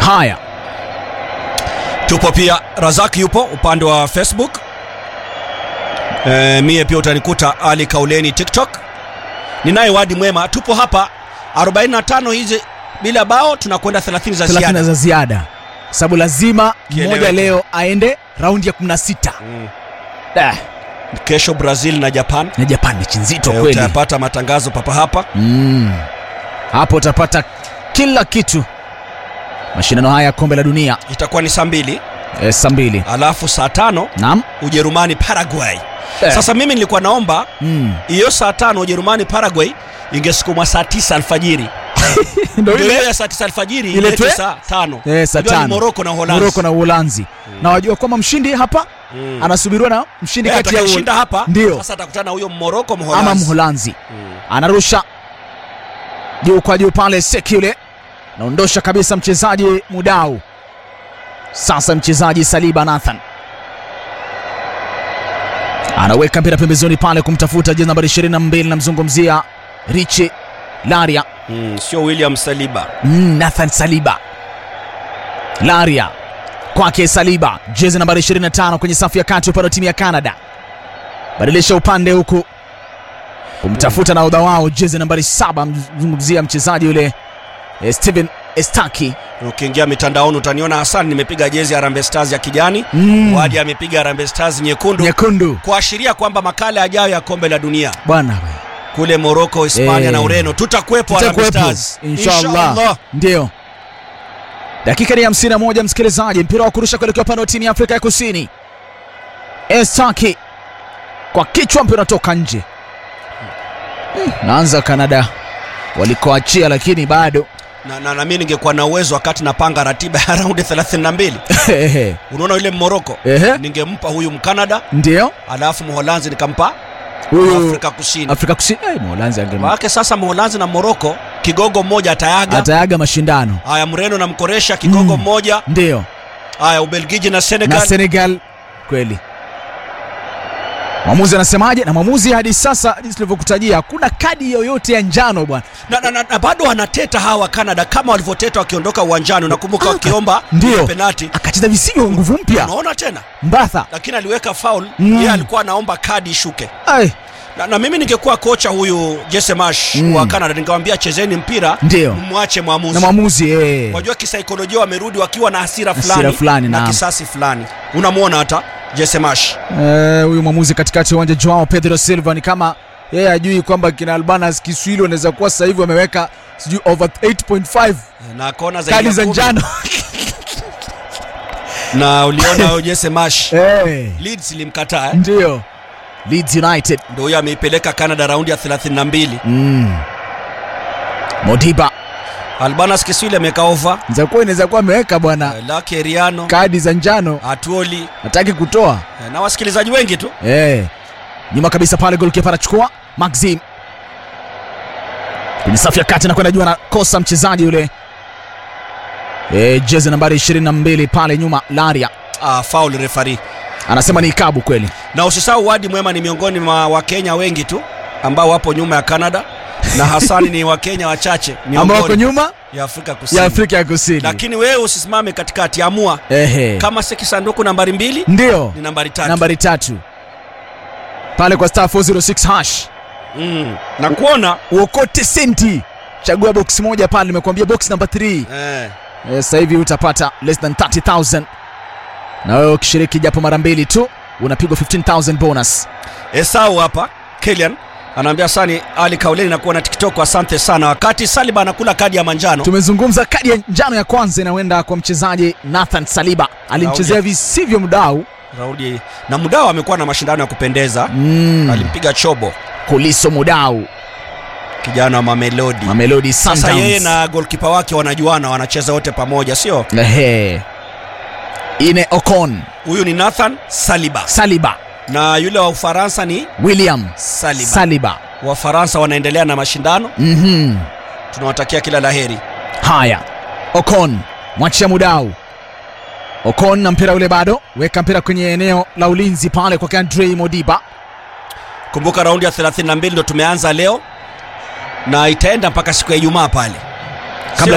haya tupo pia razaki yupo upande wa facebook e, mie pia utanikuta ali kauleni tiktok ninaye wadi mwema tupo hapa 45 hizi bila bao tunakwenda 30 za 30 ziada za ziada sababu lazima Kieleweke. mmoja leo aende raundi ya 16 mm. Da, kesho brazil na japan na japan mechi nzito e, kweli utayapata matangazo papa hapa mm. hapo utapata kila kitu mashindano haya ya kombe la dunia itakuwa ni saa mbili e, saa mbili alafu saa tano naam ujerumani paraguay Eh. sasa mimi nilikuwa naomba mm. hiyo saa tano ujerumani paraguay ingesukumwa saa tisa alfajiri ndo Ndio ile hiyo ya saa tisa alfajiri Ile iletwe twe- saa tano Eh, saa Unajua ni tano. moroko na uholanzi moroko na uholanzi na wajua kwamba mshindi hapa Mm. anasubiriwa na mshindi Eh, kati ya atakayeshinda hapa Ndio. sasa atakutana na huyo moroko ama mholanzi mholanzi Mm. anarusha juu kwa juu pale sekule naondosha kabisa mchezaji mudau sasa mchezaji saliba nathan anaweka mpira pembezoni pale kumtafuta jezi nambari 22 namzungumzia richi laria Mm, sio william saliba mm, nathan saliba laria kwake saliba jezi nambari 25 kwenye safu ya kati upande wa timu ya canada badilisha upande huku kumtafuta na udha wao jezi nambari 7 mzungumzia mchezaji yule eh, steven estaki ukiingia mitandaoni utaniona hasan nimepiga jezi ya Harambee stars ya kijani Mm. wadi amepiga Harambee stars nyekundu nyekundu kuashiria kwamba makala yajayo ya kombe la dunia bwana we. kule moroko hispania Eh. na ureno tutakuwepo Harambee Tutakuwepo, stars inshallah ndio dakika ni 51 msikilizaji mpira wa kurusha kuelekea upande wa timu ya afrika ya kusini estaki kwa kichwa mpira unatoka nje Hmm, naanza kanada walikoachia lakini bado na, na, na mi ningekuwa na uwezo wakati napanga ratiba ya raundi 32 unaona yule mmoroko Ehe. ningempa huyu mkanada ndio alafu mholanzi nikampa huyu afrika kusini afrika kusini eh, mholanzi ange wake sasa mholanzi na moroko kigogo mmoja atayaga atayaga mashindano haya mreno na mkoresha kigogo Mm. mmoja ndio haya ubelgiji na na senegal senegal kweli mwamuzi anasemaje na mwamuzi hadi sasa jinsi tulivyokutajia hakuna kadi yoyote ya njano bwana na, na, na, na bado wanateta hawa canada kama walivyoteta wakiondoka uwanjani unakumbuka Ah, wakiomba ndio. ile penati akacheza visivyo nguvu mpya unaona tena mbatha lakini aliweka foul Mm. yeye alikuwa anaomba kadi ishuke Ai, na, na mimi ningekuwa kocha huyu Jesse Marsh Mm. wa Canada ningemwambia chezeni mpira Ndio. mwache na mwamuzi mwamuzi eh. wajua kisaikolojia wamerudi wakiwa na hasira Hasira fulani, fulani, na naam. kisasi fulani unamwona hata Jesse Marsh Eh, huyu mwamuzi katikati ya uwanja Joao Pedro Silva ni kama yeye ajui kwamba kina Albanas Kiswahili wanaweza kuwa sasa hivi wameweka sijui over 8.5 na kona kadi zaidi za ya kumi. njano na uliona huyo Jesse Marsh eh, Leeds ilimkataa eh? ndio Leeds United ndio huyo ameipeleka Canada raundi ya 32 mm. Modiba Albanas Kiswili ameweka ofa inaweza kuwa inaweza kuwa ameweka bwana eh, Lucky Eriano kadi za njano Atuoli hataki kutoa eh, na wasikilizaji wengi tu eh. nyuma kabisa pale golkipa anachukua Maxim kwenye safu ya kati nakwenda juu anakosa mchezaji yule eh, jezi nambari 22 pale nyuma Laria ah, foul referee anasema ni ikabu kweli na usisahau wadi mwema ni miongoni mwa wakenya wengi tu ambao wapo nyuma ya canada na hasani ni wakenya wachache ambao wako miongoni nyuma ya afrika kusini ya Afrika ya Kusini lakini wewe usisimame katikati amua ehe kama si kisanduku nambari mbili ndio ni nambari tatu nambari tatu pale kwa star 406 hash mm. na kuona uokote senti chagua box moja pale nimekuambia box namba 3 eh, Eh, sasa hivi utapata less than 30000 na wewe ukishiriki japo mara mbili tu unapigwa 15000 bonus esau hapa kilian anaambia sani ali kauleni nakuwa na tiktok asante sana wakati saliba anakula kadi ya manjano tumezungumza kadi ya njano ya kwanza inakwenda kwa mchezaji nathan saliba alimchezea Raudia. visivyo mdau raudi na mudao amekuwa na mashindano ya kupendeza mm. alimpiga chobo kuliso mudau kijana wa mamelodi mamelodi sasa Sundowns. yeye na golkipa wake wanajuana wanacheza wote pamoja sio Ehe. ine ocon huyu ni nathan saliba saliba na yule wa ufaransa ni william saliba saliba wafaransa wanaendelea na mashindano mm-hmm. tunawatakia kila laheri haya ocon mwachia mudau ocon na mpira ule bado weka mpira kwenye eneo la ulinzi pale kwa andrei modiba kumbuka raundi ya 32 ndo tumeanza leo na itaenda mpaka siku ya ijumaa pale